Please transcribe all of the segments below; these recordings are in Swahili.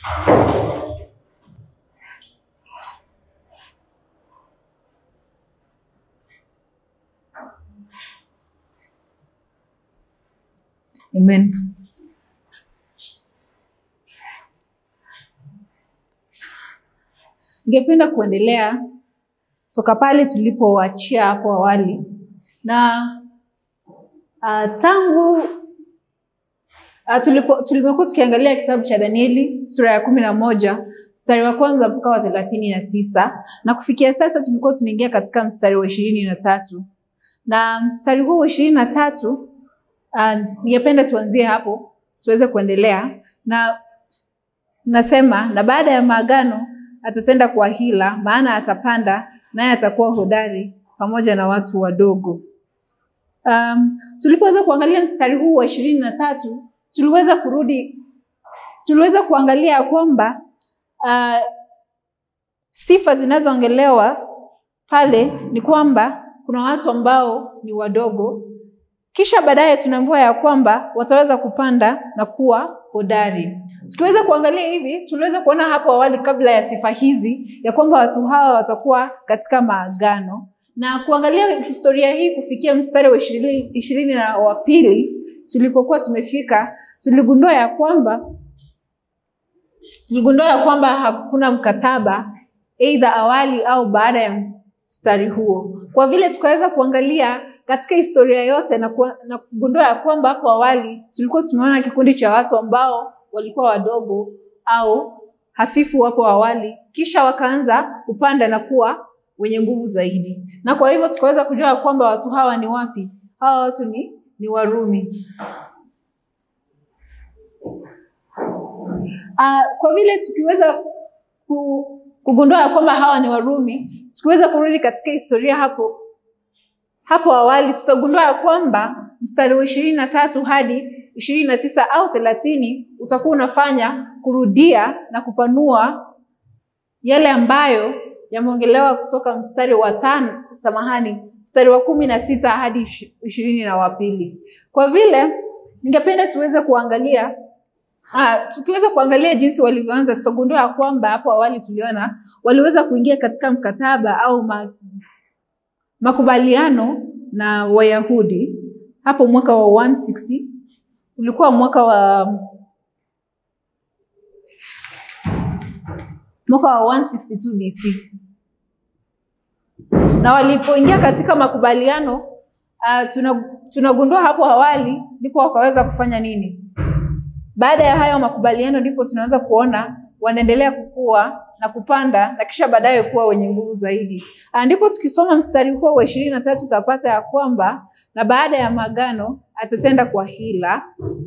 Amen. Ningependa kuendelea toka pale tulipoachia hapo awali na uh, tangu uh, tulipo tulimekuwa tukiangalia kitabu cha Danieli sura ya kumi na moja mstari wa kwanza mpaka wa thelathini na tisa na kufikia sasa tulikuwa tunaingia katika mstari wa ishirini na tatu na mstari huu wa ishirini na tatu uh, ningependa tuanzie hapo tuweze kuendelea na nasema na baada ya maagano atatenda kwa hila, maana atapanda naye atakuwa hodari pamoja na watu wadogo. Um, tulipoweza kuangalia mstari huu wa ishirini na tatu tuliweza kurudi, tuliweza kuangalia ya kwamba uh, sifa zinazoongelewa pale ni kwamba kuna watu ambao ni wadogo, kisha baadaye tunaambiwa ya kwamba wataweza kupanda na kuwa hodari. Tukiweza kuangalia hivi, tuliweza kuona hapo awali kabla ya sifa hizi ya kwamba watu hawa watakuwa katika maagano, na kuangalia historia hii kufikia mstari wa ishirini ishirini na wa pili tulipokuwa tumefika, tuligundua ya kwamba tuligundua ya kwamba hakuna mkataba aidha awali au baada ya mstari huo, kwa vile tukaweza kuangalia katika historia yote na, ku, na kugundua ya kwamba hapo awali tulikuwa tumeona kikundi cha watu ambao walikuwa wadogo au hafifu hapo awali, kisha wakaanza kupanda na kuwa wenye nguvu zaidi, na kwa hivyo tukaweza kujua kwamba watu hawa ni wapi? Hawa watu ni, ni Warumi. Uh, kwa vile tukiweza ku, kugundua ya kwamba hawa ni Warumi, tukiweza kurudi katika historia hapo hapo awali tutagundua ya kwamba mstari wa ishirini na tatu hadi ishirini na tisa au thelathini utakuwa unafanya kurudia na kupanua yale ambayo yameongelewa kutoka mstari wa tano, samahani, mstari wa kumi na sita hadi ishirini na wa pili. Kwa vile ningependa tuweze kuangalia Ah, tukiweza kuangalia jinsi walivyoanza tutagundua ya kwamba hapo awali tuliona waliweza kuingia katika mkataba au ma, makubaliano na Wayahudi hapo mwaka wa 160 ulikuwa mwaka wa mwaka wa 162 BC, na walipoingia katika makubaliano uh, tunagundua hapo awali ndipo wakaweza kufanya nini? Baada ya hayo makubaliano ndipo tunaanza kuona wanaendelea kukua na kupanda na kisha baadaye kuwa wenye nguvu zaidi. Ndipo tukisoma mstari huo wa ishirini na tatu utapata ya kwamba na baada ya maagano atatenda kwa hila,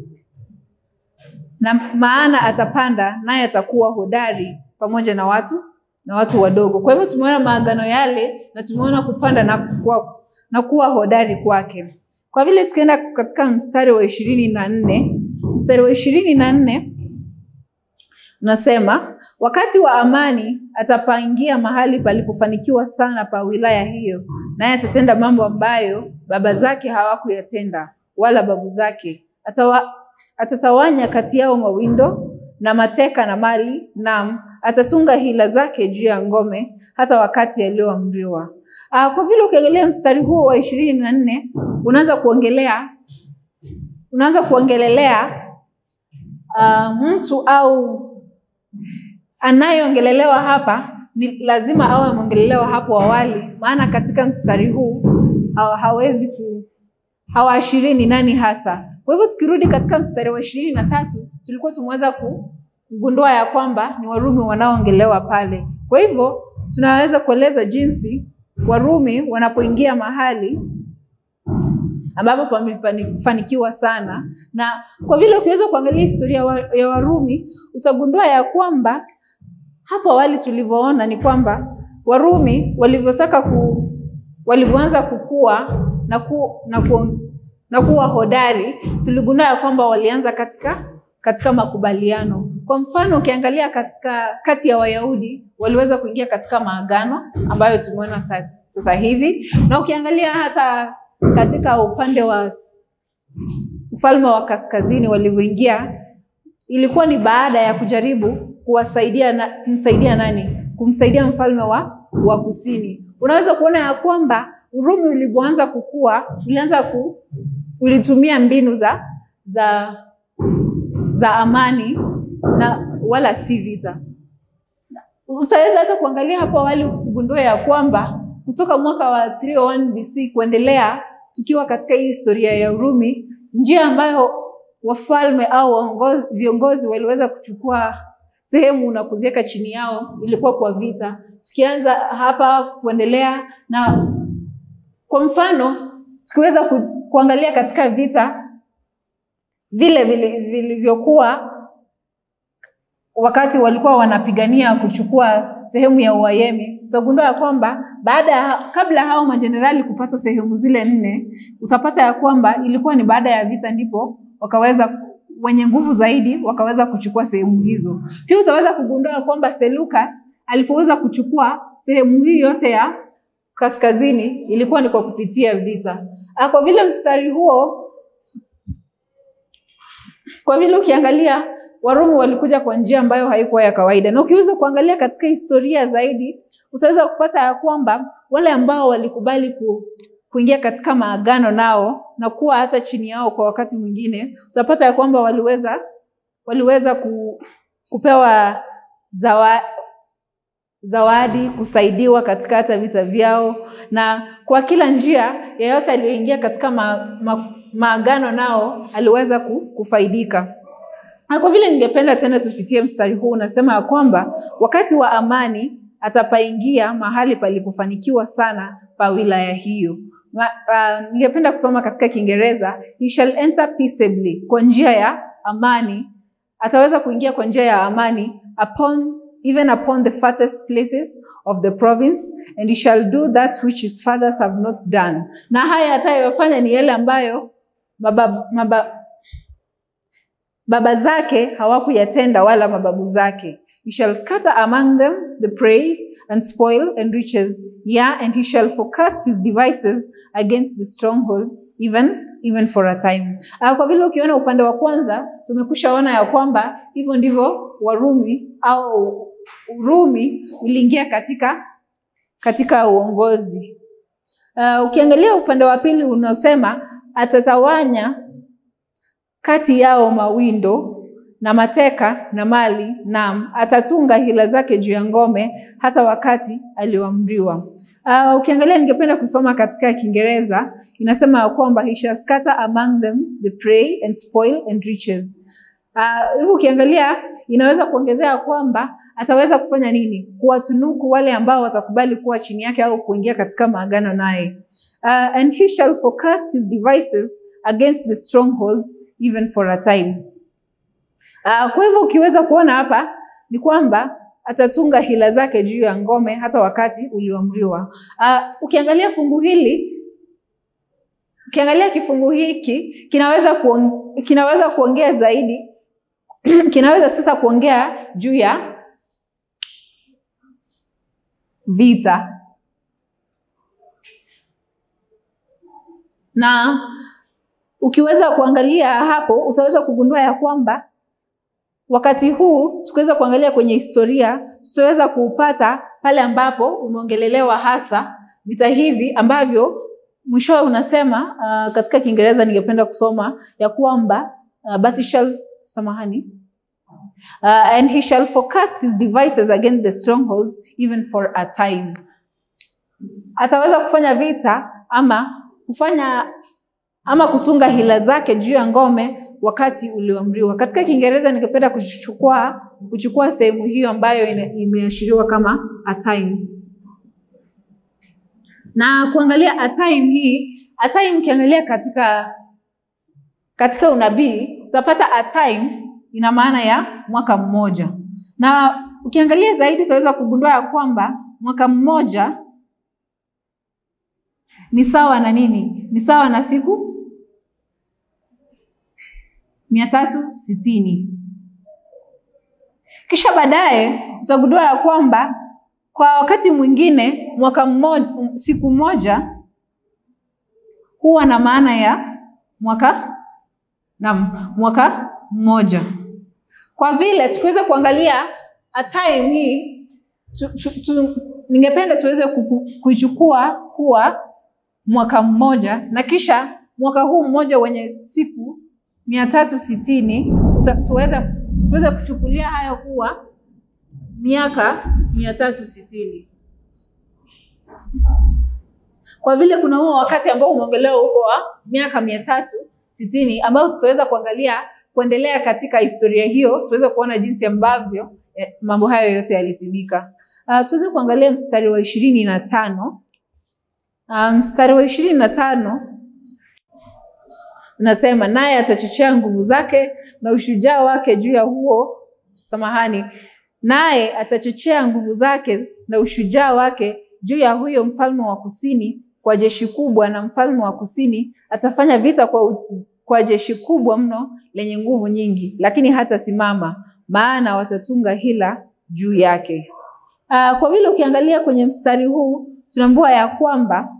na maana atapanda naye atakuwa hodari pamoja na watu na watu wadogo. Kwa hivyo tumeona maagano yale na tumeona kupanda na kuwa, na kuwa hodari kwake. Kwa vile tukienda katika mstari wa ishirini na nne mstari wa ishirini na nne unasema wakati wa amani atapangia mahali palipofanikiwa sana pa wilaya hiyo, naye atatenda mambo ambayo baba zake hawakuyatenda wala babu zake. Atawa, atatawanya kati yao mawindo na mateka na mali, naam, atatunga hila zake juu ya ngome hata wakati yaliyoamriwa. Kwa vile ukiangalia mstari huo wa ishirini na nne unaanza kuongelea unaanza kuongelelea uh, mtu au anayeongelelewa hapa ni lazima awe ameongelelewa hapo awali, maana katika mstari huu ha hawezi ku hawaashirii ni nani hasa. Kwa hivyo tukirudi katika mstari wa ishirini na tatu tulikuwa tumeweza kugundua ya kwamba ni Warumi wanaoongelewa pale. Kwa hivyo tunaweza kuelezwa jinsi Warumi wanapoingia mahali ambapo pamefanikiwa sana, na kwa vile ukiweza kuangalia historia ya Warumi utagundua ya kwamba hapo awali tulivyoona ni kwamba Warumi walivyotaka ku walivyoanza kukua na, ku, na, ku, na kuwa hodari, tuligundua ya kwamba walianza katika katika makubaliano. Kwa mfano ukiangalia katika kati ya Wayahudi waliweza kuingia katika maagano ambayo tumeona sasa, sasa hivi, na ukiangalia hata katika upande wa ufalme wa kaskazini walivyoingia, ilikuwa ni baada ya kujaribu kuwasaidia na, kumsaidia nani? Kumsaidia mfalme wa, wa kusini. Unaweza kuona ya kwamba Urumi ulipoanza kukua ulianza ku, ulitumia mbinu za za za amani na wala si vita. Utaweza hata kuangalia hapo awali kugundua ya kwamba kutoka mwaka wa 301 BC kuendelea, tukiwa katika hii historia ya Urumi, njia ambayo wafalme au waongozi, viongozi waliweza kuchukua sehemu na kuziweka chini yao ilikuwa kwa vita. Tukianza hapa kuendelea, na kwa mfano tukiweza ku, kuangalia katika vita vile vilivyokuwa wakati walikuwa wanapigania kuchukua sehemu ya Uajemi, utagundua ya kwamba baada ya kabla hao majenerali kupata sehemu zile nne, utapata ya kwamba ilikuwa ni baada ya vita ndipo wakaweza wenye nguvu zaidi wakaweza kuchukua sehemu hizo. Pia utaweza kugundua ya kwamba Seleucus alipoweza kuchukua sehemu hii yote ya kaskazini ilikuwa ni kwa kupitia vita. Kwa vile mstari huo, kwa vile ukiangalia Warumi walikuja kwa njia ambayo haikuwa ya kawaida, na ukiweza kuangalia katika historia zaidi utaweza kupata ya kwamba wale ambao walikubali ku, kuingia katika maagano nao na kuwa hata chini yao kwa wakati mwingine, utapata ya kwamba waliweza waliweza ku, kupewa zawa, zawadi, kusaidiwa katika hata vita vyao, na kwa kila njia yeyote aliyoingia katika ma, ma, maagano nao aliweza kufaidika. Na kwa vile ningependa tena tupitie mstari huu, unasema ya kwamba wakati wa amani atapaingia mahali palipofanikiwa sana pa wilaya hiyo. Uh, ningependa kusoma katika Kiingereza, he shall enter peaceably, kwa njia ya amani. Ataweza kuingia kwa njia ya amani upon even upon the fattest places of the province and he shall do that which his fathers have not done. Na haya atayofanya ni yale ambayo mababa, mababa, baba zake hawakuyatenda wala mababu zake. He shall scatter among them the prey and spoil and riches, yeah, and he shall forecast his devices against the stronghold even even for a time. Uh, kwa vile ukiona upande wa kwanza tumekushaona ya kwamba hivyo ndivyo Warumi au Urumi uliingia katika katika uongozi. Uh, ukiangalia upande wa pili unaosema atatawanya kati yao mawindo na mateka na mali, naam, atatunga hila zake juu ya ngome hata wakati alioamriwa. Uh, ukiangalia ningependa kusoma katika Kiingereza inasema ya kwamba he shall scatter among them the prey and spoil and riches. Hivyo uh, ukiangalia inaweza kuongezea kwamba ataweza kufanya nini? Kuwatunuku wale ambao watakubali kuwa chini yake au kuingia katika maagano naye. Uh, and he shall forecast his devices against the strongholds even for a time. Uh, kwa hivyo ukiweza kuona hapa ni kwamba atatunga hila zake juu ya ngome hata wakati ulioamriwa. Uh, ukiangalia fungu hili ukiangalia kifungu hiki kinaweza kuong, kinaweza kuongea zaidi kinaweza sasa kuongea juu ya vita na ukiweza kuangalia hapo utaweza kugundua ya kwamba wakati huu tukiweza kuangalia kwenye historia tutaweza kuupata pale ambapo umeongelelewa hasa vita hivi ambavyo mwishowe unasema uh, katika Kiingereza ningependa kusoma ya kwamba uh, but he shall samahani uh, and he shall forecast his devices against the strongholds even for a time. Ataweza kufanya vita ama kufanya ama kutunga hila zake juu ya ngome wakati ulioamriwa. Katika Kiingereza ningependa kuchukua kuchukua sehemu hiyo ambayo imeashiriwa kama a time na kuangalia a time hii. A time ukiangalia katika katika unabii utapata a time ina maana ya mwaka mmoja, na ukiangalia zaidi utaweza kugundua ya kwamba mwaka mmoja ni sawa na nini? Ni sawa na siku mia tatu sitini. Kisha baadaye utagundua ya kwamba kwa wakati mwingine mwaka mmoja, siku moja huwa na maana ya mwaka na mwaka mmoja. Kwa vile tukiweza kuangalia a time hii tu, tu, tu, ningependa tuweze kuku- kuichukua kuwa mwaka mmoja na kisha mwaka huu mmoja wenye siku mia tatu sitini tuweze, tuweze kuchukulia hayo kuwa miaka mia tatu sitini kwa vile kuna huo wakati ambao umeongelewa huko wa miaka mia tatu sitini ambao tutaweza kuangalia kuendelea katika historia hiyo tuweze kuona jinsi ambavyo eh, mambo hayo yote yalitimika uh, tuweze kuangalia mstari wa ishirini na tano uh, mstari wa ishirini na tano unasema naye atachochea nguvu zake na ushujaa wake juu ya huo samahani naye atachochea nguvu zake na ushujaa wake juu ya huyo mfalme wa kusini kwa jeshi kubwa na mfalme wa kusini atafanya vita kwa, u- kwa jeshi kubwa mno lenye nguvu nyingi lakini hatasimama maana watatunga hila juu yake uh, kwa vile ukiangalia kwenye mstari huu tunaambiwa ya kwamba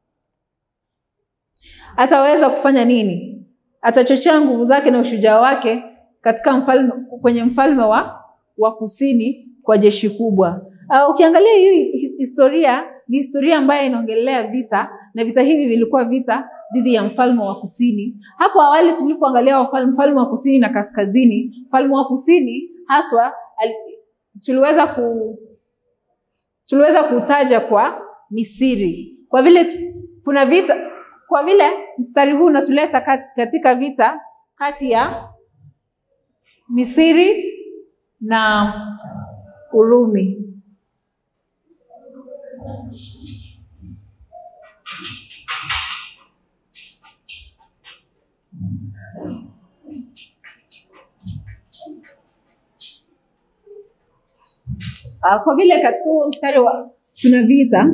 ataweza kufanya nini atachochea nguvu zake na ushujaa wake katika mfalme, kwenye mfalme wa, wa kusini kwa jeshi kubwa uh, ukiangalia hii hi- historia ni historia ambayo inaongelea vita na vita hivi vilikuwa vita dhidi ya mfalme wa kusini hapo awali tulipoangalia wafalme- mfalme wa kusini na kaskazini mfalme wa kusini haswa al, tuliweza ku tuliweza kutaja kwa misiri kwa vile tu, kuna vita kwa vile mstari huu unatuleta kat- katika vita kati ya misiri na urumi Ah, kwa vile katika huo mstari wa tuna vita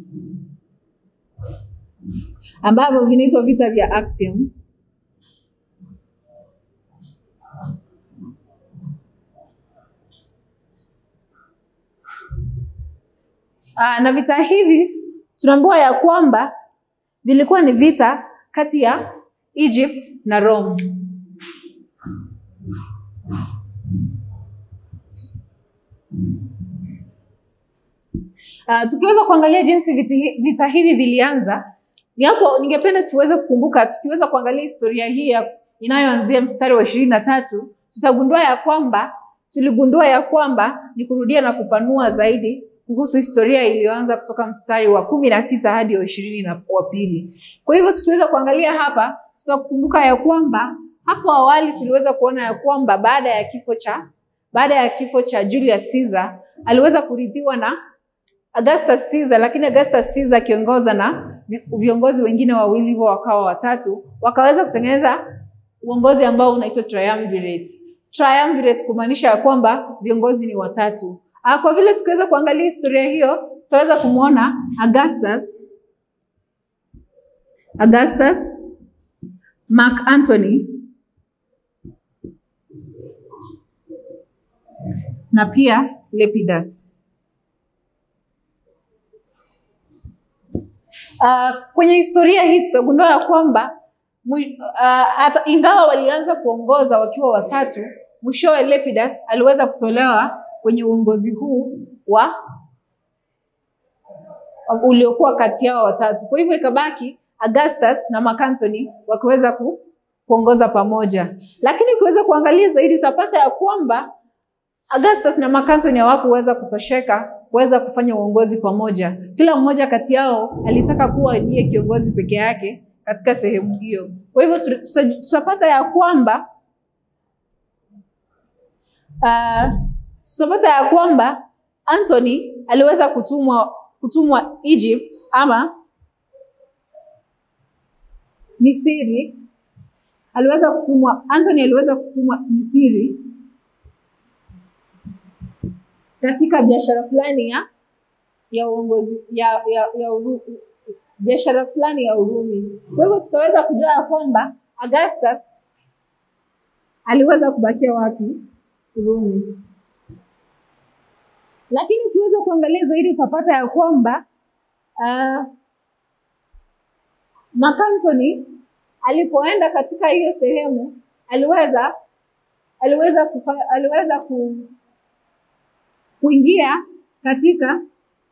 ambavyo vinaitwa vita vya Actium. Ah, na vita hivi tunaambiwa ya kwamba vilikuwa ni vita kati ya Egypt na Rome. Uh, tukiweza kuangalia jinsi vita, vita hivi vilianza, ni hapo ningependa tuweze kukumbuka, tukiweza kuangalia historia hii ya- inayoanzia mstari wa ishirini na tatu tutagundua ya kwamba tuligundua ya kwamba ni kurudia na kupanua zaidi kuhusu historia iliyoanza kutoka mstari wa kumi na sita hadi wa ishirini na wa pili. Kwa hivyo tukiweza kuangalia hapa, tutakumbuka ya kwamba hapo awali tuliweza kuona ya kwamba baada ya kifo cha baada ya kifo cha Julius Caesar aliweza kurithiwa na Augustus Caesar, lakini Augustus Caesar akiongoza na vi- viongozi wengine wawili hivyo wakawa watatu, wakaweza kutengeneza uongozi ambao unaitwa triumvirate. Triumvirate kumaanisha ya kwamba viongozi ni watatu. Ah, kwa vile tukiweza kuangalia historia hiyo, tutaweza kumwona Augustus Augustus Mark Antony na pia Lepidus. Uh, kwenye historia hii tutagundua ya kwamba mwi- uh, hata ingawa walianza kuongoza wakiwa watatu, mwishowe Lepidus aliweza kutolewa kwenye uongozi huu wa uliokuwa kati yao watatu. Kwa hivyo ikabaki Augustus na Mark Antony wakiweza ku, kuongoza pamoja, lakini ukiweza kuangalia zaidi utapata ya kwamba Augustus na Mark Antony hawakuweza kutosheka kuweza kufanya uongozi pamoja. Kila mmoja kati yao alitaka kuwa ndiye kiongozi peke yake katika sehemu hiyo. Kwa hivyo tuta- tuta- tutapata ya kwamba uh, tutapata ya kwamba Anthony aliweza kutumwa kutumwa Egypt ama Misri, aliweza kutumwa Anthony aliweza kutumwa Misri katika biashara fulani ya ya uongozi ya ya, ya uru, biashara fulani ya Urumi. Kwa hivyo tutaweza kujua ya kwamba Augustus aliweza kubakia wapi? Urumi. Lakini ukiweza kuangalia zaidi utapata ya kwamba uh, Mark Antony alipoenda katika hiyo sehemu aliweza aliweza kufa, aliweza ku, kuingia katika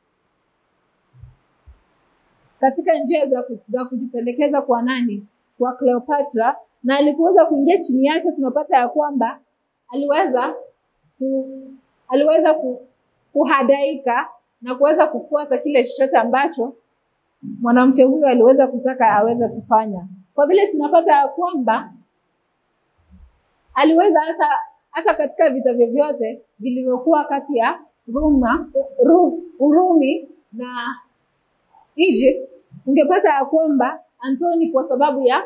katika njia za, ku, za kujipendekeza kwa nani? Kwa Cleopatra, na alipoweza kuingia chini yake, tunapata ya kwamba aliweza ku, aliweza ku, kuhadaika na kuweza kufuata kile chochote ambacho mwanamke huyo aliweza kutaka aweze kufanya. Kwa vile tunapata ya kwamba aliweza hata hata katika vita vyovyote vilivyokuwa kati ya Roma, Ru, Urumi na Egypt, ungepata ya kwamba Antoni kwa sababu ya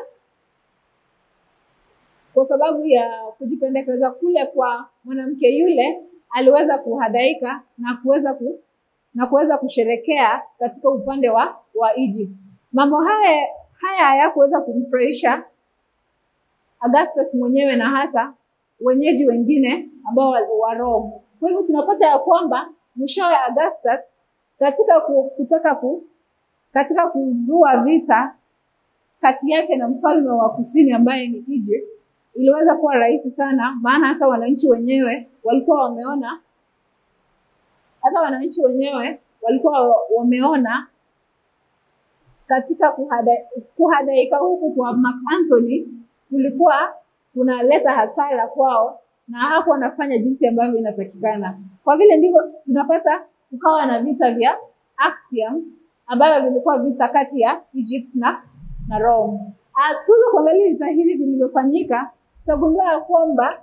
kwa sababu ya kujipendekeza kule kwa mwanamke yule aliweza kuhadaika na kuweza ku, na kuweza kusherekea katika upande wa wa Egypt. Mambo haya haya hayakuweza kumfurahisha Augustus mwenyewe na hata wenyeji wengine ambao wa Rome. Kwa hivyo tunapata ya kwamba mwishowe Augustus katika kutaka ku, katika kuzua vita kati yake na mfalme wa kusini ambaye ni Egypt iliweza kuwa rahisi sana, maana hata wananchi wenyewe walikuwa wameona, hata wananchi wenyewe walikuwa wameona katika kuhada, kuhadaika huku kwa Mark Antony kulikuwa kunaleta hasara kwao na hapo wanafanya jinsi ambavyo inatakikana. Kwa vile ndivyo tunapata kukawa na vita vya Actium ambavyo vilikuwa vita kati ya Egypt na na Rome. Tukiweza kuangalia vita hivi vilivyofanyika, tutagundua ya kwamba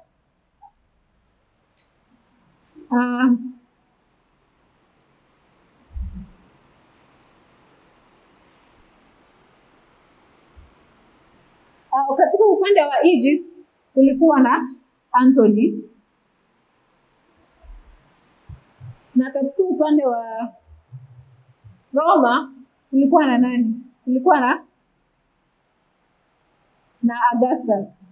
uh, uh, katika upande wa Egypt kulikuwa na Antony na katika upande wa Roma kulikuwa na nani? Kulikuwa na na Augustus.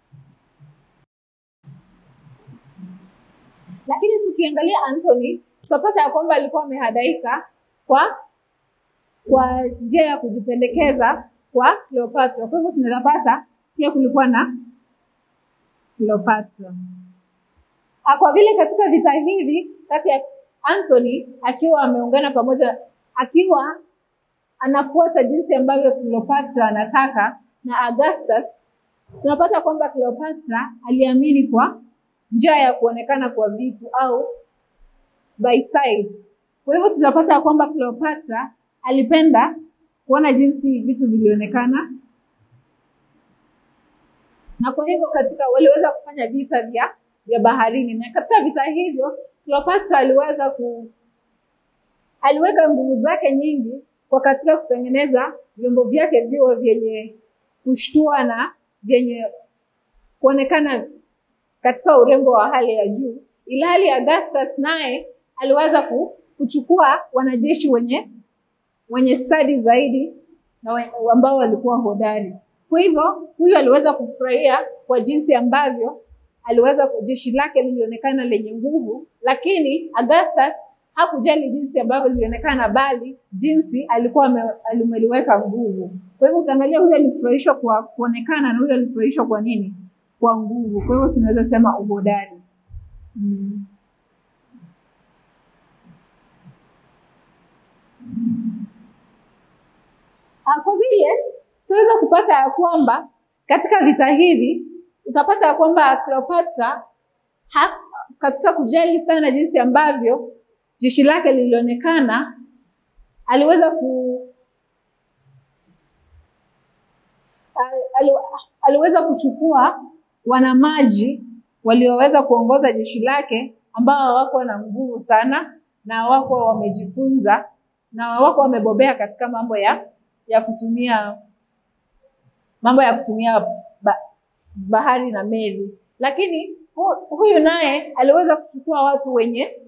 Lakini tukiangalia Antony tutapata ya kwamba alikuwa amehadaika kwa kwa njia ya kujipendekeza kwa Cleopatra. Kwa hivyo tunaweza pata pia kulikuwa na Cleopatra. Kwa vile katika vita hivi kati ya Antony akiwa ameungana pamoja, akiwa anafuata jinsi ambavyo Cleopatra anataka na Augustus, tunapata kwamba Cleopatra aliamini kwa njia ya kuonekana kwa vitu au by sight. Kwa hivyo tunapata ya kwamba Cleopatra alipenda kuona jinsi vitu vilionekana, na kwa hivyo katika waliweza kufanya vita vya vya baharini, na katika vita hivyo Cleopatra aliweza ku aliweka nguvu zake nyingi kwa katika kutengeneza vyombo vyake viwe vyenye kushtua na vyenye kuonekana katika urembo wa hali ya juu, ilhali Augustus naye aliweza kuchukua wanajeshi wenye wenye stadi zaidi na ambao walikuwa hodari. Kwa hivyo huyu aliweza kufurahia kwa jinsi ambavyo aliweza jeshi lake lilionekana lenye nguvu, lakini Augustus hakujali jinsi ambavyo lilionekana, bali jinsi alikuwa alimeliweka nguvu. Kwa hivyo utaangalia, huyu alifurahishwa kwa kuonekana na huyu alifurahishwa kwa nini? Kwa nguvu. Kwa hivyo tunaweza sema uhodari. Hmm. Kwa vile tutaweza kupata ya kwamba katika vita hivi utapata ya kwamba Cleopatra ha, katika kujali sana jinsi ambavyo jeshi lake lilionekana, aliweza ku ali, aliweza kuchukua wanamaji walioweza kuongoza jeshi lake ambao hawakuwa na nguvu sana na hawakuwa wamejifunza na hawakuwa wamebobea katika mambo ya ya kutumia mambo ya kutumia ba, bahari na meli, lakini hu, huyu naye aliweza kuchukua watu wenye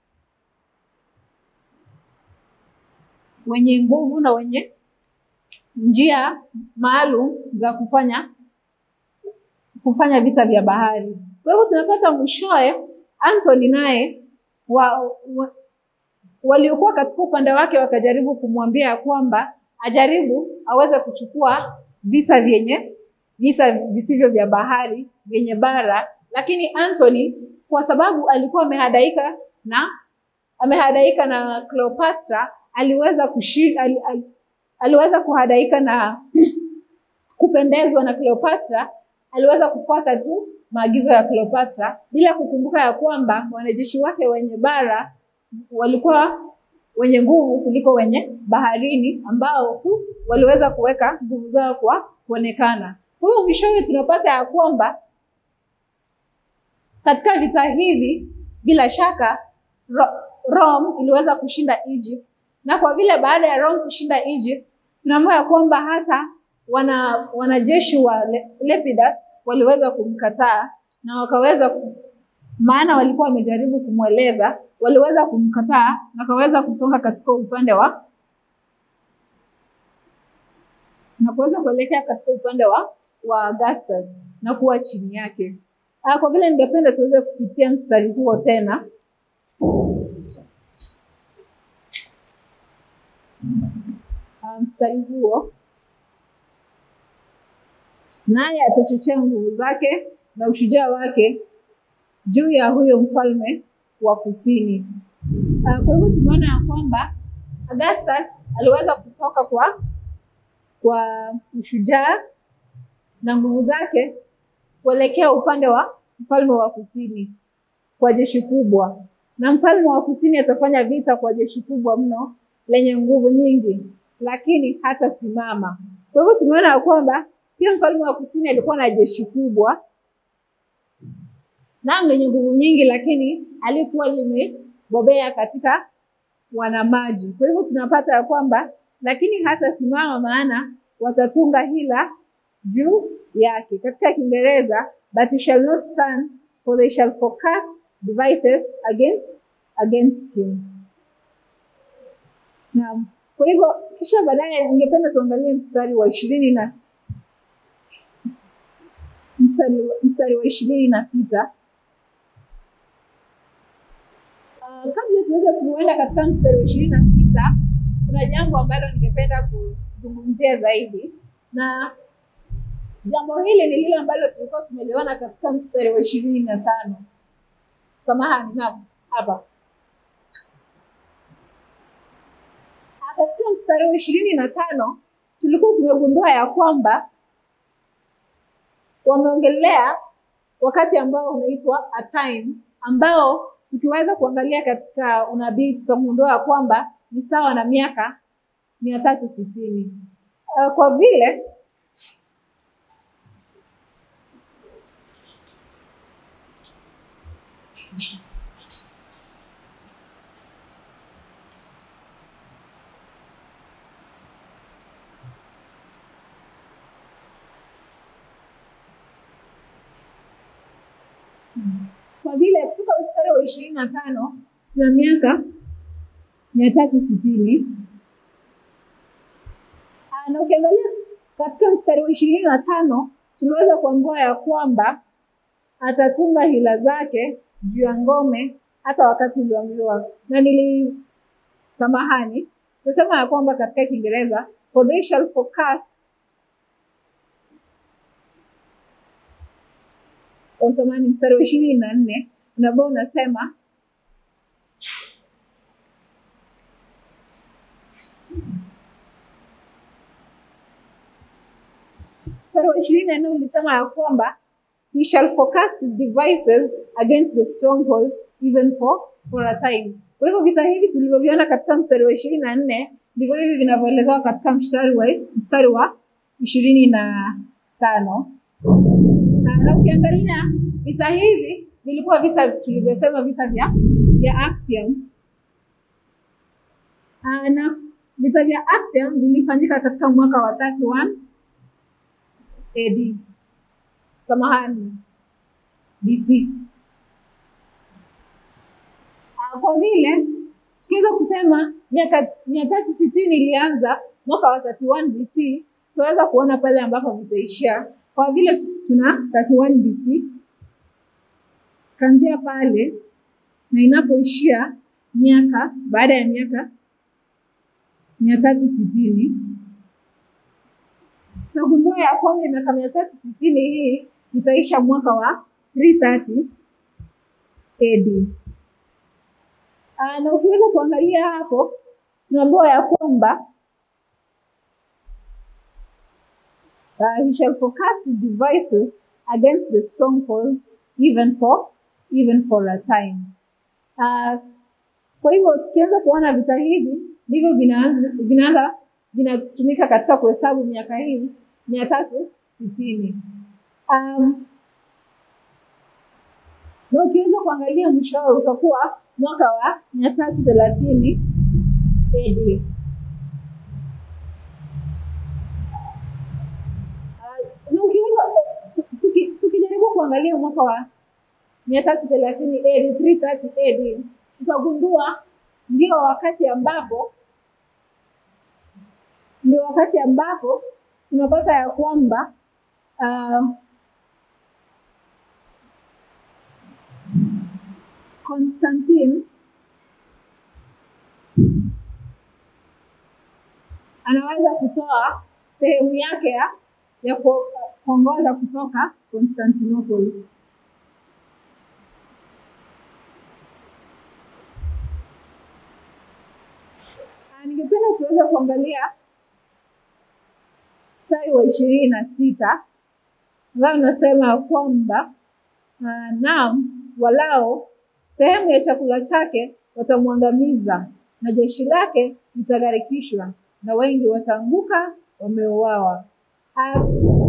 wenye nguvu na wenye njia maalum za kufanya kufanya vita vya bahari. Kwa hivyo tunapata mwishowe Antony naye wa, wa, waliokuwa katika upande wake wakajaribu kumwambia ya kwamba ajaribu aweze kuchukua vita vyenye vita visivyo vya bahari vyenye bara, lakini Antony kwa sababu alikuwa amehadaika na amehadaika na Cleopatra aliweza kushi, ali, ali, aliweza kuhadaika na kupendezwa na Cleopatra, aliweza kufuata tu maagizo ya Cleopatra bila kukumbuka ya kwamba wanajeshi wake wenye bara walikuwa wenye nguvu kuliko wenye baharini ambao tu waliweza kuweka nguvu zao kwa kuonekana. Kwa hiyo mwishowe tunapata ya kwamba katika vita hivi bila shaka Ro Rome iliweza kushinda Egypt, na kwa vile baada ya Rome kushinda Egypt, tunaambiwa ya kwamba hata wana wanajeshi wa Le Lepidus waliweza kumkataa na wakaweza ku, maana walikuwa wamejaribu kumweleza, waliweza kumkataa na wakaweza kusonga katika upande wa na kuweza kuelekea katika upande wa wa Augustus na kuwa chini yake. Ah, kwa vile ningependa tuweze kupitia mstari huo tena. Ah, mstari huo naye atachochea nguvu zake na ushujaa wake juu ya huyo mfalme wa kusini. Uh, kwa hivyo tumeona ya kwamba Augustus aliweza kutoka kwa kwa ushujaa na nguvu zake kuelekea upande wa mfalme wa kusini kwa jeshi kubwa, na mfalme wa kusini atafanya vita kwa jeshi kubwa mno lenye nguvu nyingi, lakini hatasimama. Kwa hivyo tumeona ya kwamba pia mfalme wa kusini alikuwa na jeshi kubwa na lenye nguvu nyingi, lakini alikuwa limebobea katika wanamaji. Kwa hivyo tunapata ya kwamba lakini hatasimama, maana watatunga hila juu yake. Katika Kiingereza, but he shall not stand for they shall forecast devices against against him. Naam. Kwa hivyo kisha baadaye ningependa tuangalie mstari wa ishirini na mstari, mstari wa ishirini na sita uh, kabla tuweze kuenda katika mstari wa ishirini na sita kuna jambo ambalo ningependa kuzungumzia zaidi, na jambo hili ni lile ambalo tulikuwa tumeliona katika mstari wa ishirini na tano samahani, naam, hapa katika mstari wa ishirini na tano tulikuwa tumegundua ya kwamba wameongelea wakati ambao unaitwa a time, ambao tukiweza kuangalia katika unabii tutagundua ya kwamba ni sawa na miaka mia tatu sitini. Uh, kwa vile kwa vile kutoka mstari wa ishirini na tano tuna miaka mia tatu sitini na ukiangalia katika mstari wa ishirini na tano tunaweza kuambiwa ya kwamba atatunga hila zake juu ya ngome hata wakati ulioambiwa, na nili samahani, tasema ya kwamba katika Kiingereza for they shall forecast samahani, mstari wa ishirini na nne ambao unasema mstari wa ishirini na nne ulisema ya kwamba he shall forecast his devices against the stronghold even for, for a time. Kwa hivyo vita hivi tulivyoviona katika mstari wa ishirini na nne ndivyo hivi vinavyoelezewa katika mstari wa mstari wa ishirini na tano na ukiangalia vita hivi vilikuwa vita tulivyosema vita vya vya Actium. Aa, na vita vya Actium vilifanyika katika mwaka wa 31 AD. Samahani, BC. Aa, kwa vile tukiweza kusema miaka mia tatu sitini ilianza mwaka wa 31 BC, tunaweza kuona pale ambapo vitaishia kwa vile tuna 31 BC kanzia pale na inapoishia miaka baada ya miaka mia tatu sitini tutagundua ya kwamba miaka mia tatu sitini hii itaisha mwaka wa 330 AD. Uh, na ukiweza kuangalia hapo tunaambiwa ya kwamba uh, he shall forecast his devices against the strongholds even for even for a time. Uh, kwa hivyo tukianza kuona vita hivi ndivyo vinaanza vinaanza vinatumika katika kuhesabu miaka hii mia tatu sitini. Um, na ukiweza kuangalia mwisho wao utakuwa mwaka wa mia tatu thelathini AD. Uh, na ukiweza tu- tuki- tukijaribu kuangalia mwaka wa mia tatu thelathini AD, 330 AD, utagundua ndio wakati ambapo ndio wakati ambapo tunapata ya kwamba uh, Constantine anaweza kutoa sehemu yake ya, ya ku- kuongoza kutoka Constantinople. Ah, Ningependa tuweze kuangalia mstari wa ishirini na sita ambayo unasema ya kwamba uh, naam, walao sehemu ya chakula chake watamwangamiza na jeshi lake litagharikishwa na wengi wataanguka wameuawa. Ah,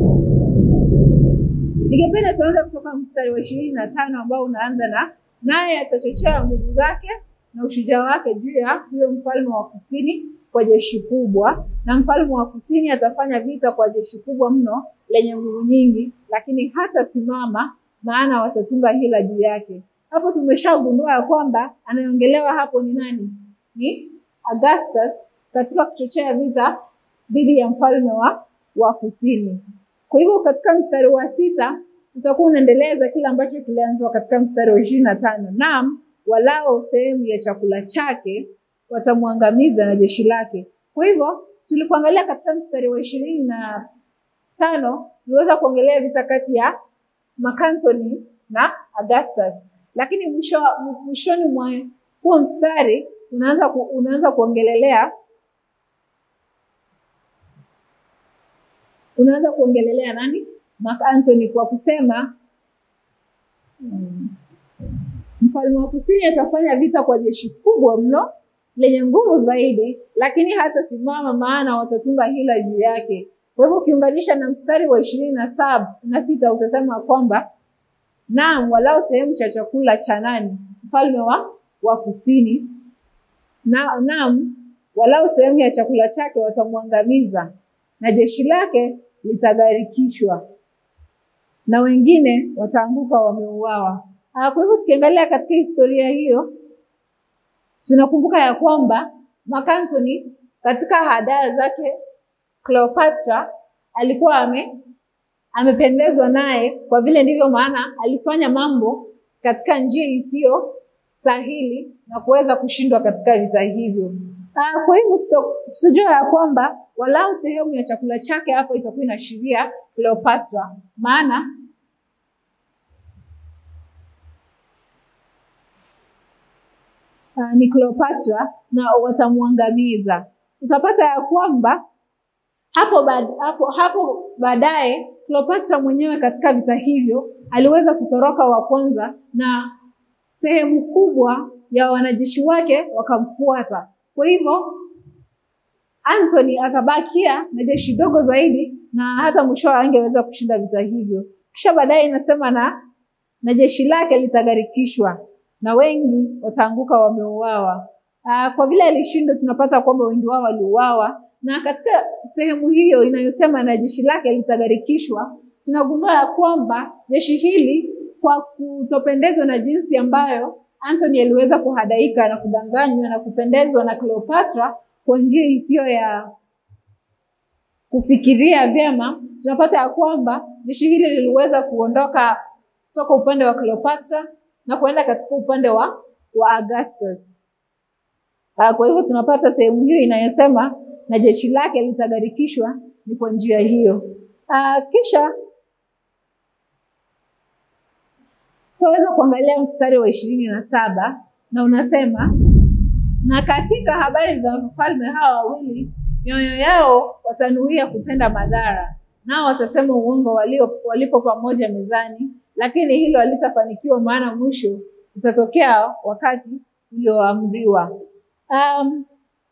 Ningependa tuanze kutoka mstari wa ishirini na tano ambao unaanza na naye atachochea nguvu zake na ushujaa wake juu ya huyo mfalme wa kusini kwa jeshi kubwa, na mfalme wa kusini atafanya vita kwa jeshi kubwa mno lenye nguvu nyingi, lakini hatasimama, maana watatunga hila juu yake. Hapo tumeshagundua ya kwamba anayeongelewa hapo ni nani? Ni Augustus katika kuchochea vita dhidi ya mfalme wa, wa kusini. Kwa hivyo katika mstari wa sita utakuwa unaendeleza kile ambacho kilianzwa katika mstari wa ishirini na tano naam, walao sehemu ya chakula chake watamwangamiza na jeshi lake. Kwa hivyo tulipoangalia katika mstari wa ishirini na tano tuliweza kuongelea vita kati ya Mark Antony na Augustus, lakini mwisho mwishoni mwa huo mstari unaanza ku, unaanza kuongelelea unaanza kuongelelea nani? Mark Antony kwa kusema mm, mfalme wa kusini atafanya vita kwa jeshi kubwa mno lenye nguvu zaidi, lakini hatasimama, maana watatunga hila juu yake. Kwa hivyo ukiunganisha na mstari wa ishirini na saba na sita utasema kwamba naam, walao sehemu cha chakula cha nani? Mfalme wa, wa kusini na, naam, walao sehemu ya chakula chake watamwangamiza na jeshi lake litagharikishwa na wengine wataanguka wameuawa. Ah, Kwa hivyo tukiangalia katika historia hiyo tunakumbuka ya kwamba Mark Antony katika hadaa zake Cleopatra alikuwa ame amependezwa naye kwa vile ndivyo maana alifanya mambo katika njia isiyo stahili na kuweza kushindwa katika vita hivyo. Ah, Kwa hivyo tuta- tutajua ya kwamba walau sehemu ya chakula chake hapo itakuwa inaashiria Cleopatra, maana uh, ni Cleopatra na watamwangamiza. Utapata ya kwamba hapo baad, hapo hapo baadaye Cleopatra mwenyewe katika vita hivyo aliweza kutoroka wa kwanza, na sehemu kubwa ya wanajeshi wake wakamfuata. Kwa hivyo Anthony akabakia na jeshi dogo zaidi, na hata mwishowe angeweza kushinda vita hivyo. Kisha baadaye inasema na na jeshi lake litagharikishwa na wengi wataanguka wameuawa. Ah, Kwa vile alishindwa, tunapata kwamba wengi wao waliuawa, na katika sehemu hiyo inayosema na jeshi lake litagharikishwa, tunagundua ya kwamba jeshi hili kwa kutopendezwa na jinsi ambayo Anthony aliweza kuhadaika na kudanganywa na kupendezwa na Cleopatra kwa njia isiyo ya kufikiria vyema, tunapata ya kwamba jeshi hili liliweza kuondoka kutoka upande wa Cleopatra na kuenda katika upande wa, wa Augustus. Ah, Kwa hivyo tunapata sehemu hiyo inayosema na jeshi lake litagharikishwa ni kwa njia hiyo. Ah, Kisha tutaweza kuangalia mstari wa ishirini na saba na unasema na katika habari za wafalme hawa wawili mioyo yao watanuia kutenda madhara, nao watasema uongo walio walipo pamoja mezani, lakini hilo halitafanikiwa, maana mwisho utatokea wakati ulioamriwa. Um,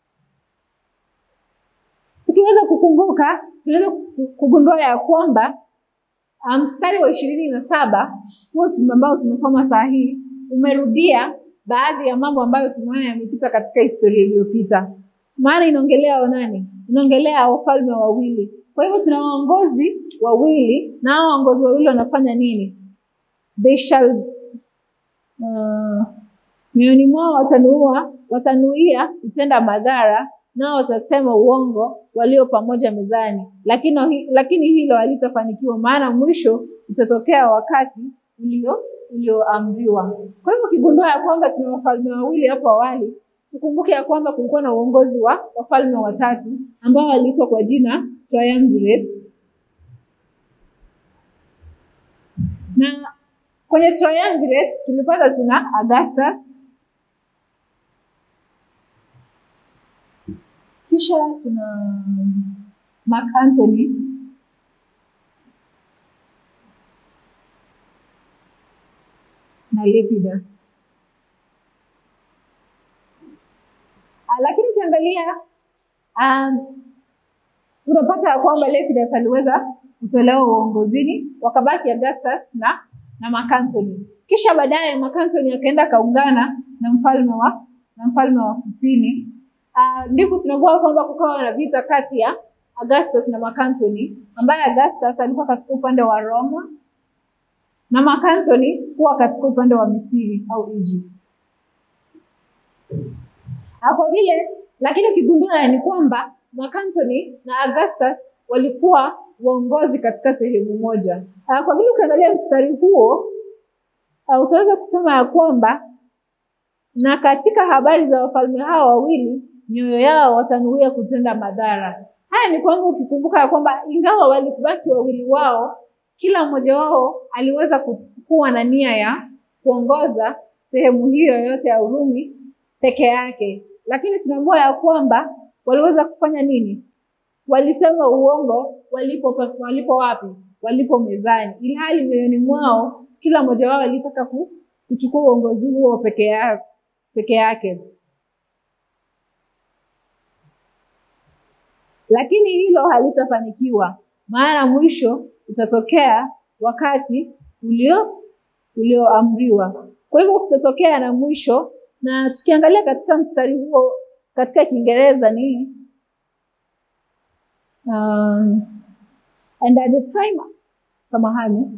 tukiweza kukumbuka, tunaweza kugundua ya kwamba mstari um, wa ishirini na saba huo ambao tumesoma saa hii umerudia baadhi ya mambo ambayo tumeona yamepita katika historia iliyopita. Maana inaongelea wanani? Inaongelea wafalme wawili. Kwa hivyo tuna waongozi wawili, na hao waongozi wawili wanafanya nini? They shall uh, mioyoni mwao watanua watanuia kutenda madhara, nao watasema uongo walio pamoja mezani, lakini lakini hilo halitafanikiwa, maana mwisho utatokea wakati ulio ulioamriwa. Kwa hivyo ukigundua ya kwamba tuna wafalme wawili hapo awali, tukumbuke ya kwamba kulikuwa na uongozi wa wafalme watatu ambao waliitwa kwa jina triumvirate, na kwenye triumvirate tulipata tuna Augustus, kisha tuna Mark Antony na Lepidus. Lakini ukiangalia um, unapata ya kwamba Lepidus aliweza kutolewa uongozini, wakabaki Augustus na na Mark Antony. Kisha baadaye Mark Antony akaenda kaungana na mfalme wa na mfalme wa kusini. Uh, ndipo tunagundua kwamba kukawa na vita kati ya Augustus na Mark Antony, ambaye Augustus alikuwa katika upande wa Roma na Mark Antony kuwa katika upande wa Misri au Egypt. Kwa vile lakini ukigundua ni kwamba Mark Antony na Augustus walikuwa waongozi katika sehemu moja. Kwa vile ukiangalia mstari huo utaweza kusema ya kwamba na katika habari za wafalme hao wawili mioyo yao watanuia kutenda madhara. Haya ni kwamba ukikumbuka ya kwamba ingawa walibaki wawili wao kila mmoja wao aliweza kuwa na nia ya kuongoza sehemu hiyo yote ya Urumi peke yake, lakini tunaambiwa ya kwamba waliweza kufanya nini? Walisema uongo walipo walipo wapi? Walipo mezani, ili hali mioyoni mwao kila mmoja wao alitaka kuchukua uongozi huo peke yake peke yake, lakini hilo halitafanikiwa, maana mwisho utatokea wakati ulio ulioamriwa. Kwa hivyo kutatokea na mwisho, na tukiangalia katika mstari huo katika Kiingereza ni um, and at the time, samahani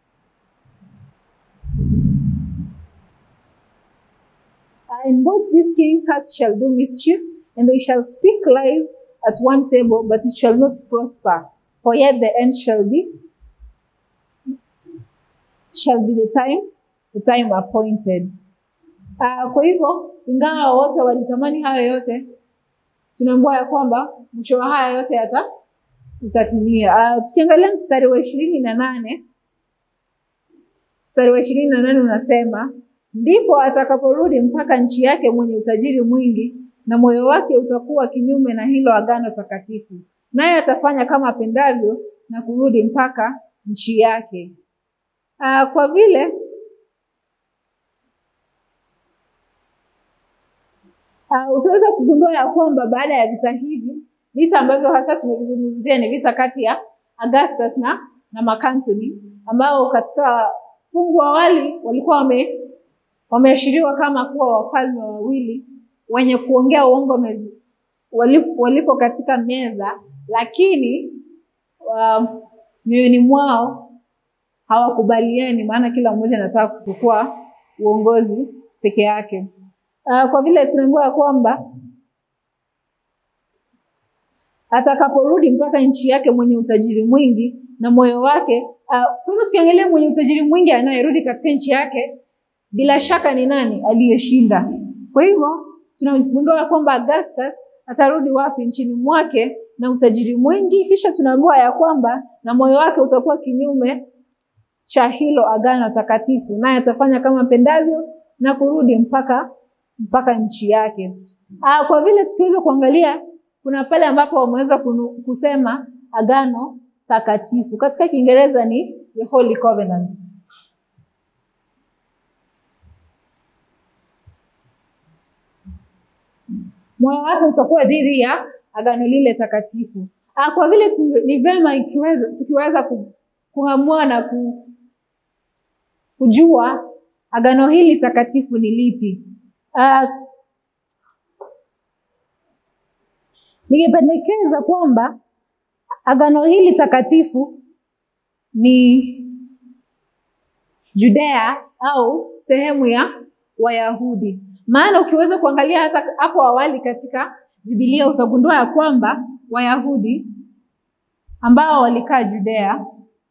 and both these kings' hearts shall do mischief, and they shall speak lies at one table, but it shall not prosper. For yet the end shall be shall be the time the time appointed. Uh, kwa hivyo ingawa wote walitamani hayo yote, tunaambiwa ya kwamba mwisho wa haya yote yata itatimia. Uh, tukiangalia mstari wa ishirini na nane mstari wa ishirini na nane unasema ndipo atakaporudi mpaka nchi yake mwenye utajiri mwingi, na moyo wake utakuwa kinyume na hilo agano takatifu, naye atafanya kama apendavyo na kurudi mpaka nchi yake. Uh, kwa vile uh, utaweza kugundua ya kwamba baada ya vita hivi, vita ambavyo hasa tumevizungumzia ni vita kati ya Augustus na na Mark Antony, ambao katika fungu awali walikuwa wame wameashiriwa kama kuwa wafalme wawili wenye kuongea uongo mezi, walipo, walipo katika meza, lakini mioyoni um, mwao hawakubaliani, maana kila mmoja anataka kuchukua uongozi peke yake. Uh, kwa vile tunaambiwa kwamba atakaporudi mpaka nchi yake mwenye utajiri mwingi na moyo wake. Uh, kwa hivyo tukiangalia mwenye utajiri mwingi anayerudi katika nchi yake, bila shaka ni nani aliyeshinda? Kwa hivyo tunagundua kwamba Augustus atarudi wapi? Nchini mwake na utajiri mwingi, kisha tunaambiwa ya kwamba na moyo wake utakuwa kinyume cha hilo agano takatifu, naye atafanya kama pendavyo na kurudi mpaka mpaka nchi yake. Ah, kwa vile tukiweza kuangalia kuna pale ambapo wameweza kunu- kusema agano takatifu. Katika Kiingereza ni the Holy Covenant. Moyo wake utakuwa dhidi ya agano lile takatifu. Ah, kwa vile tunge- ni vema ikiweza tukiweza ku- kung'amua na ku, kujua agano hili takatifu ni lipi. Ah, Ningependekeza kwamba agano hili takatifu ni Judea au sehemu ya Wayahudi. Maana ukiweza kuangalia hata hapo awali katika Biblia utagundua ya kwamba Wayahudi ambao walikaa Judea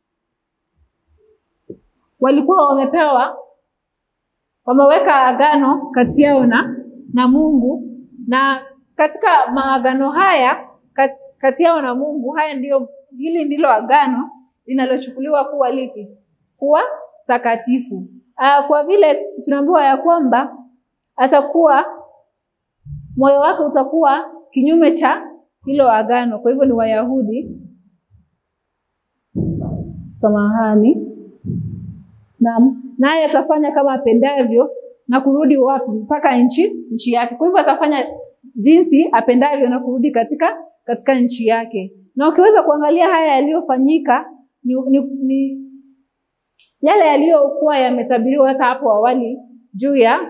walikuwa wamepewa wameweka agano kati yao na na Mungu na katika maagano haya kati, kati yao na Mungu haya ndio hili ndilo agano linalochukuliwa kuwa lipi? Kuwa takatifu. Aa, kwa vile tunaambiwa ya kwamba atakuwa moyo wake utakuwa kinyume cha hilo agano. Kwa hivyo ni Wayahudi, samahani, Naam, naye atafanya kama apendavyo na kurudi wapi? Mpaka nchi nchi yake. Kwa hivyo atafanya jinsi apendavyo na kurudi katika katika nchi yake. Na ukiweza kuangalia haya yaliyofanyika ni, ni, ni yale yaliyokuwa yametabiriwa hata hapo awali juu ya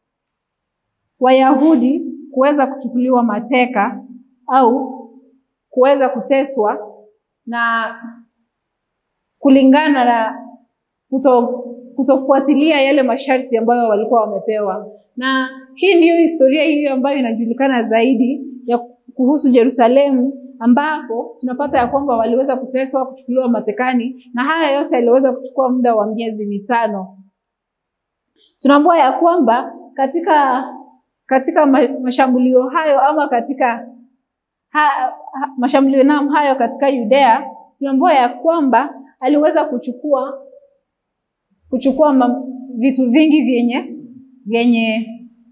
Wayahudi kuweza kuchukuliwa mateka au kuweza kuteswa na kulingana na kuto, kutofuatilia yale masharti ambayo walikuwa wamepewa. Na hii ndiyo historia hiyo ambayo inajulikana zaidi ya kuhusu Yerusalemu, ambapo tunapata ya kwamba waliweza kuteswa, kuchukuliwa matekani, na haya yote yaliweza kuchukua muda wa miezi mitano. Tunaambiwa ya kwamba katika katika ma- mashambulio hayo ama katika ha, ha, mashambulio nam hayo katika Yudea, tunaambiwa ya kwamba aliweza kuchukua kuchukua ma, vitu vingi vyenye vyenye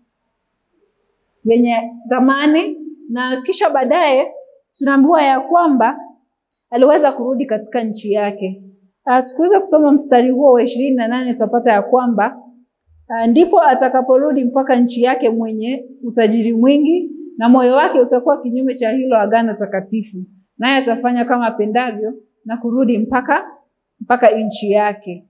vyenye thamani na kisha baadaye tunaambiwa ya kwamba aliweza kurudi katika nchi yake. Uh, tukiweza kusoma mstari huo wa ishirini na nane tutapata ya kwamba uh, ndipo atakaporudi mpaka nchi yake mwenye utajiri mwingi, na moyo wake utakuwa kinyume cha hilo agano takatifu, naye atafanya kama apendavyo na kurudi mpaka mpaka nchi yake.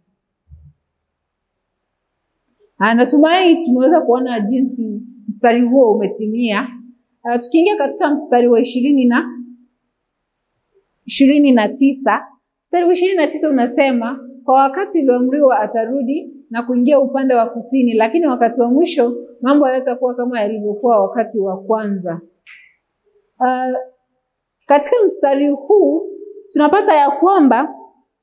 Ah, Natumai tumeweza kuona jinsi mstari huo umetimia. Uh, tukiingia katika mstari wa ishirini na ishirini na tisa mstari wa ishirini na tisa unasema kwa wakati ulioamriwa atarudi na kuingia upande wa kusini, lakini wakati wa mwisho mambo hayatakuwa kama yalivyokuwa wakati wa kwanza. Uh, katika mstari huu tunapata ya kwamba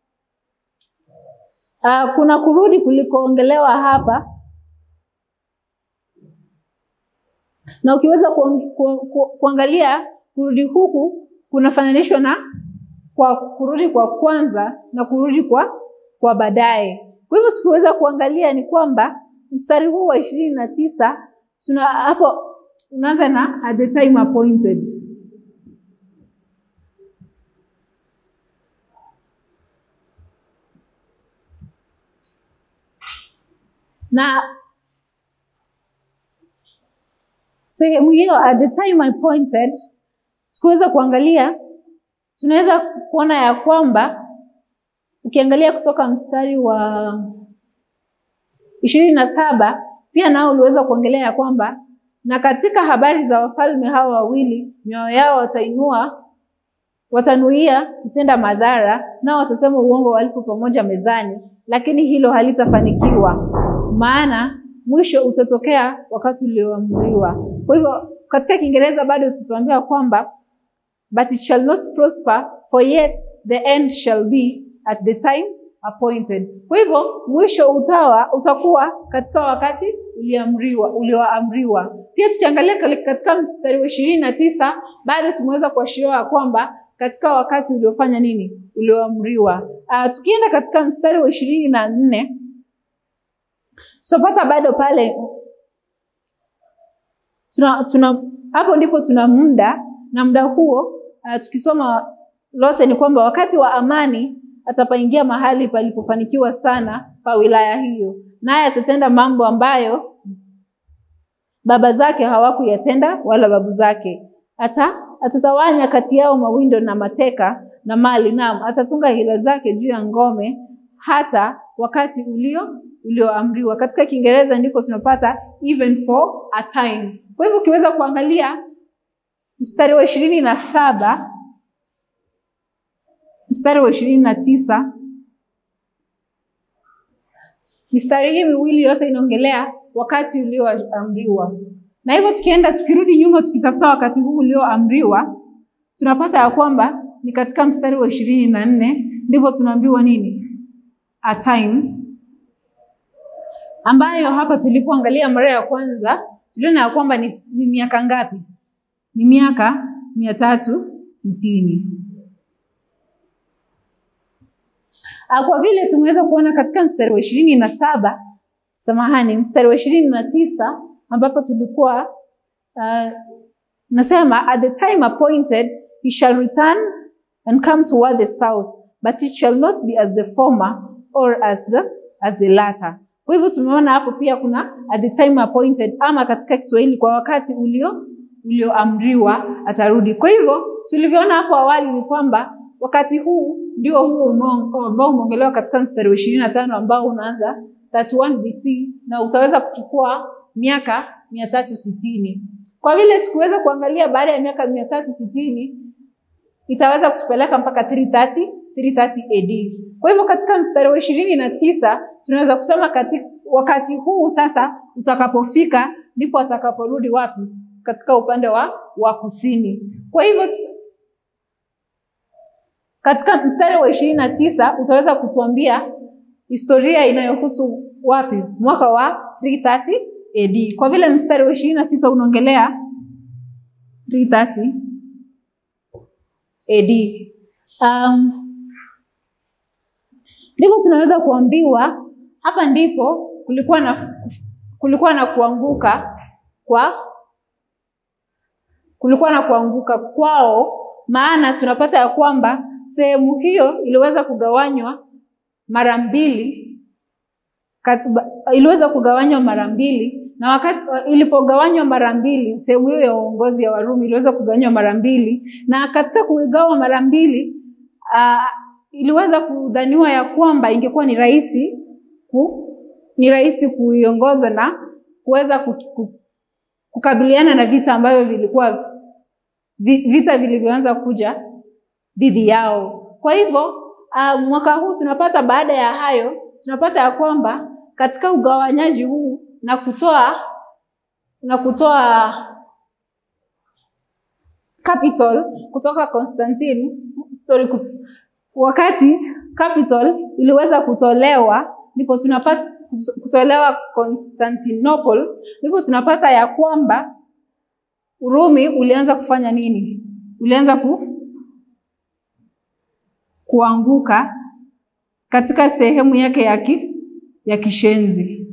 uh, kuna kurudi kulikoongelewa hapa na ukiweza kuang- ku, ku, kuangalia kurudi huku kunafananishwa na kwa kurudi kwa kwanza na kurudi kwa kwa baadaye. Kwa hivyo tukiweza kuangalia ni kwamba mstari huu wa ishirini na tisa tuna hapo unaanza na at the time appointed. Na sehemu hiyo at the time appointed, tukiweza kuangalia tunaweza kuona ya kwamba ukiangalia kutoka mstari wa ishirini na saba pia nao uliweza kuongelea ya kwamba na katika habari za wafalme hao wawili mioyo yao watainua watanuia kutenda madhara, nao watasema uongo walipo pamoja mezani, lakini hilo halitafanikiwa, maana mwisho utatokea wakati ulioamriwa. Kwa hivyo katika Kiingereza bado tutatuambia kwamba but it shall not prosper for yet the end shall be at the time appointed. Kwa hivyo mwisho utawa utakuwa katika wakati uliamriwa ulioamriwa. Pia tukiangalia kale- katika mstari wa ishirini na tisa bado tumeweza kuashiriwa ya kwamba katika wakati uliofanya nini ulioamriwa. Uh, tukienda katika mstari wa ishirini na nne tutapata bado pale tuna, tuna hapo ndipo tuna muda na muda huo uh, tukisoma lote ni kwamba wakati wa amani atapaingia mahali palipofanikiwa sana pa wilaya hiyo, naye atatenda mambo ambayo baba zake hawakuyatenda wala babu zake. Ata atatawanya kati yao mawindo na mateka na mali, naam, atatunga hila zake juu ya ngome hata wakati ulio ulioamriwa. Katika Kiingereza ndipo tunapata even for a time. Kwa hivyo ukiweza kuangalia mstari wa ishirini na saba mstari wa ishirini na tisa mistari hii miwili yote inaongelea wakati ulioamriwa, na hivyo tukienda tukirudi nyuma tukitafuta wakati huu ulioamriwa, tunapata ya kwamba ni katika mstari wa ishirini na nne ndipo tunaambiwa nini? A time ambayo hapa tulipoangalia mara ya kwanza tuliona ya kwamba ni, ni miaka ngapi? Ni miaka mia tatu sitini. Kwa vile tumeweza kuona katika mstari wa ishirini na saba samahani, mstari wa ishirini na tisa ambapo tulikuwa uh, nasema at the time appointed he shall return and come toward the south but it shall not be as the former or as the, as the latter. Kwa hivyo tumeona hapo pia kuna at the time appointed, ama katika Kiswahili kwa wakati ulio ulioamriwa atarudi. Kwa hivyo tulivyoona hapo awali ni kwamba wakati huu ndio huo ambao umeongelewa katika mstari wa ishirini na tano ambao unaanza 31 BC na utaweza kuchukua miaka mia tatu sitini. Kwa vile tukiweza kuangalia baada ya miaka mia tatu sitini itaweza kutupeleka mpaka 330 330 AD. Kwa hivyo katika mstari wa ishirini na tisa tunaweza kusema katika wakati huu sasa utakapofika ndipo atakaporudi wapi? Katika upande wa wa kusini. Kwa hivyo katika mstari wa ishirini na tisa utaweza kutuambia historia inayohusu wapi? Mwaka wa 330 AD. Kwa vile mstari wa ishirini na sita unaongelea 330 AD. Um, ndipo tunaweza kuambiwa hapa ndipo kulikuwa na kulikuwa na kuanguka kwa kulikuwa na kuanguka kwao, maana tunapata ya kwamba sehemu hiyo iliweza kugawanywa mara mbili, iliweza kugawanywa mara mbili, na wakati ilipogawanywa mara mbili, sehemu hiyo ya uongozi ya Warumi iliweza kugawanywa mara mbili, na katika kugawa mara mbili uh, iliweza kudhaniwa ya kwamba ingekuwa ni rahisi ku, ni rahisi kuiongoza na kuweza ku, ku, kukabiliana na vita ambavyo vilikuwa vita vilivyoanza kuja dhidi yao. Kwa hivyo uh, mwaka huu tunapata baada ya hayo tunapata ya kwamba katika ugawanyaji huu na kutoa na kutoa capital kutoka Constantine sorry, wakati capital iliweza kutolewa ndipo tunapata kutolewa Constantinople, ndipo tunapata ya kwamba Urumi ulianza kufanya nini? Ulianza ku, kuanguka katika sehemu yake ya ki, ya kishenzi.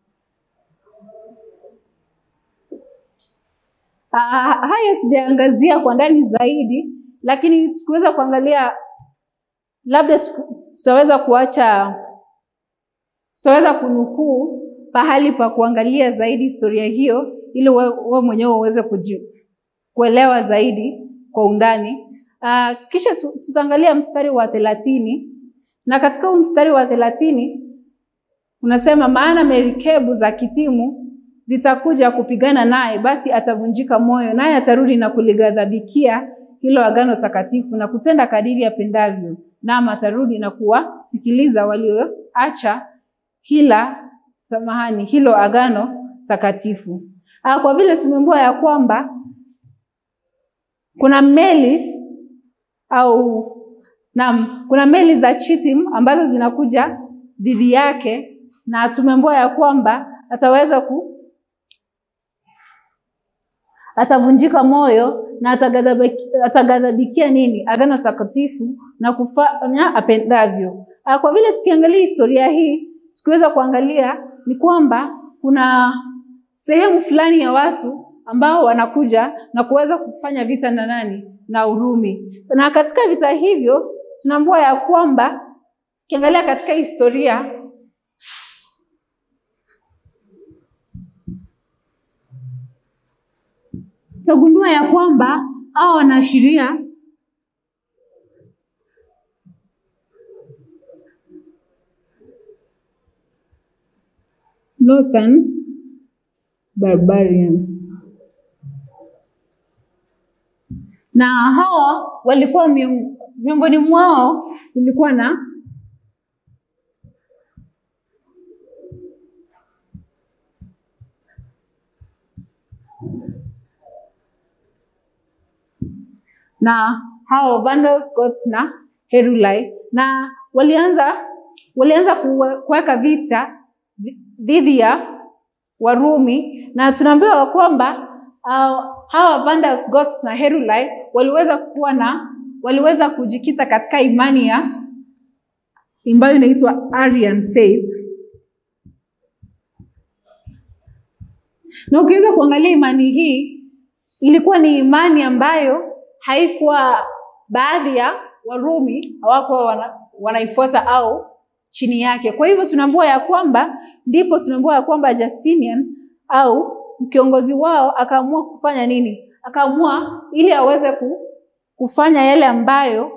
Ah, haya sijaangazia kwa ndani zaidi, lakini tukiweza kuangalia labda tutaweza kuacha tutaweza kunukuu pahali pa kuangalia zaidi historia hiyo ili wewe mwenyewe uweze kuelewa zaidi kwa undani. Uh, kisha tutaangalia mstari wa thelathini na katika huu mstari wa thelathini unasema, maana merikebu za kitimu zitakuja kupigana naye, basi atavunjika moyo, naye atarudi na kulighadhabikia hilo agano takatifu na kutenda kadiri apendavyo, naam atarudi na kuwasikiliza walioacha hila samahani, hilo agano takatifu. Ah, kwa vile tumeambiwa ya kwamba kuna meli au naam, kuna meli za Chitim ambazo zinakuja dhidi yake, na tumeambiwa ya kwamba ataweza ku atavunjika moyo na ataghadhabikia nini? Agano takatifu na kufanya apendavyo. Ah, kwa vile tukiangalia historia hii tukiweza kuangalia ni kwamba kuna sehemu fulani ya watu ambao wanakuja na kuweza kufanya vita na nani? Na Urumi. Na katika vita hivyo tunaambiwa ya kwamba tukiangalia katika historia tutagundua ya kwamba hao wanaashiria Northern barbarians. Na hawa walikuwa miong- miongoni mwao kulikuwa na na hao Vandals, Goths na Heruli na walianza walianza kuwe- kuweka vita dhidi ya Warumi na tunaambiwa kwamba uh, hawa Vandals, Goths na Heruli waliweza kuwa na waliweza kujikita katika imani ya ambayo inaitwa Arian faith. Na ukiweza kuangalia imani hii ilikuwa ni imani ambayo haikuwa baadhi ya Warumi hawakuwa wana, wanaifuata au chini yake. Kwa hivyo tunaambiwa ya kwamba ndipo tunaambiwa ya kwamba Justinian au kiongozi wao akaamua kufanya nini? Akaamua ili aweze ku, kufanya yale ambayo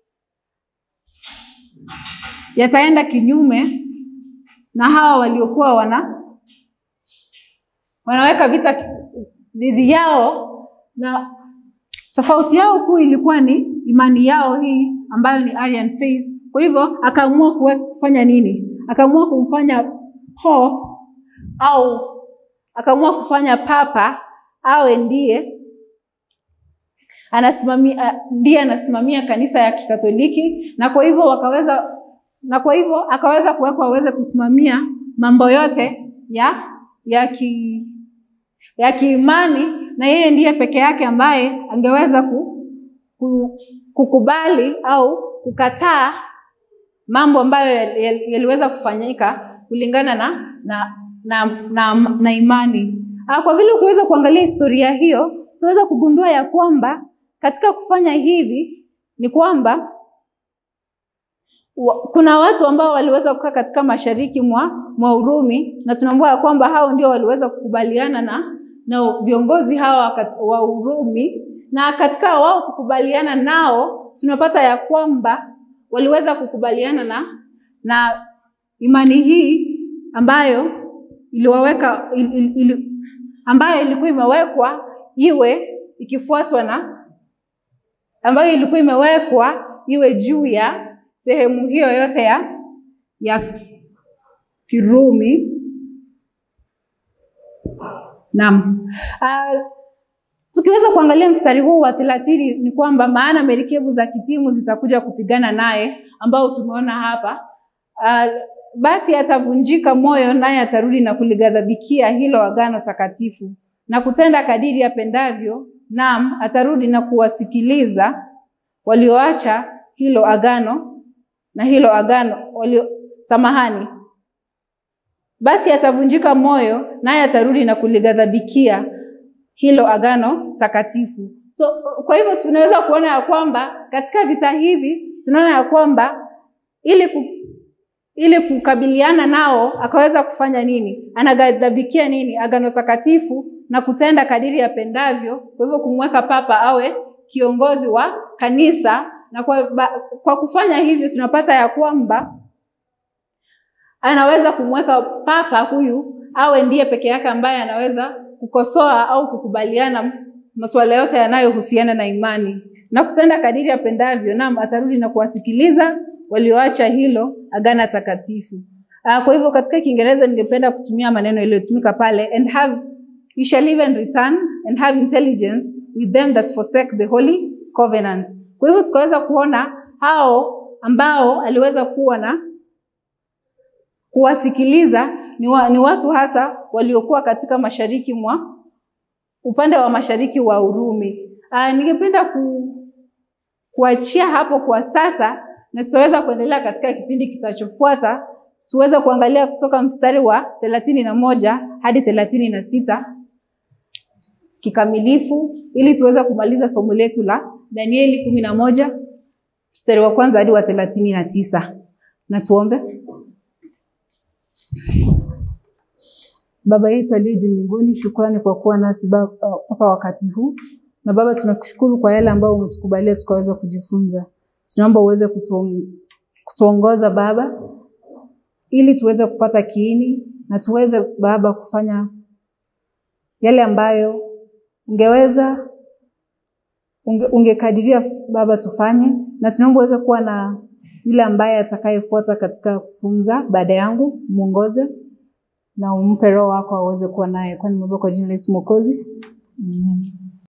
yataenda kinyume na hawa waliokuwa wana wanaweka vita dhidi yao, na tofauti yao kuu ilikuwa ni imani yao hii ambayo ni Arian faith. Kwa hivyo akaamua kuwe- kufanya nini? Akaamua kumfanya Pope au akaamua kufanya papa awe ndiye anasimamia ndiye anasimamia kanisa ya Kikatoliki, na kwa hivyo wakaweza na kwa hivyo akaweza kuwekwa aweze kusimamia mambo yote ya ya ki ya kiimani, na yeye ndiye peke yake ambaye angeweza ku, ku, kukubali au kukataa mambo ambayo yal- yal- yaliweza kufanyika kulingana na na na, na, na imani. Ah, kwa vile ukiweza kuangalia historia hiyo, tunaweza kugundua ya kwamba katika kufanya hivi ni kwamba wa- kuna watu ambao waliweza kukaa katika mashariki mwa, mwa Urumi na tunaambiwa ya kwamba hao ndio waliweza kukubaliana na na viongozi hawa kat- wa Urumi, na katika wao kukubaliana nao tunapata ya kwamba waliweza kukubaliana na na imani hii ambayo iliwaweka il, il, il, ambayo ilikuwa imewekwa iwe ikifuatwa na ambayo ilikuwa imewekwa iwe juu ya sehemu hiyo yote ya ya Kirumi. Naam. Uh, tukiweza kuangalia mstari huu wa thelathini ni kwamba maana merikebu za kitimu zitakuja kupigana naye, ambao tumeona hapa. Uh, basi atavunjika moyo, naye atarudi na kulighadhabikia hilo agano takatifu na kutenda kadiri apendavyo. Naam, atarudi na kuwasikiliza walioacha hilo agano na hilo agano walio samahani basi atavunjika moyo naye atarudi na kulighadhabikia hilo agano takatifu. So kwa hivyo tunaweza kuona ya kwamba katika vita hivi tunaona ya kwamba ili ku, ili kukabiliana nao akaweza kufanya nini? Anaghadhabikia nini? Agano takatifu na kutenda kadiri yapendavyo. Kwa hivyo kumweka papa awe kiongozi wa kanisa, na kwa, ba, kwa kufanya hivyo tunapata ya kwamba anaweza kumweka papa huyu awe ndiye peke yake ambaye anaweza kukosoa au kukubaliana masuala yote yanayohusiana na imani na kutenda kadiri apendavyo. Naam, atarudi na kuwasikiliza walioacha hilo agano takatifu. Uh, kwa hivyo katika Kiingereza ningependa kutumia maneno yaliyotumika pale and have you shall even return and have intelligence with them that forsake the holy covenant. Kwa hivyo tukaweza kuona hao ambao aliweza kuwa na kuwasikiliza ni, wa, ni watu hasa waliokuwa katika mashariki mwa upande wa mashariki wa Urumi. Uh, ningependa ku, kuachia hapo kwa sasa na tutaweza kuendelea katika kipindi kitachofuata tuweze kuangalia kutoka mstari wa thelathini na moja hadi thelathini na sita kikamilifu ili tuweze kumaliza somo letu la Danieli kumi na moja mstari wa kwanza hadi wa thelathini na tisa. Na tuombe. Baba yetu aliye juu mbinguni, shukrani kwa kuwa nasi mpaka wakati huu, na Baba tunakushukuru kwa yale ambayo umetukubalia tukaweza kujifunza. Tunaomba uweze kutuong kutuongoza Baba, ili tuweze kupata kiini na tuweze Baba kufanya yale ambayo ungeweza unge, ungekadiria Baba tufanye, na tunaomba uweze kuwa na yule ambaye atakayefuata katika kufunza baada yangu, muongoze na umpe Roho wako aweze kuwa naye, kwani nimeomba kwa jina la Yesu Mwokozi, amen.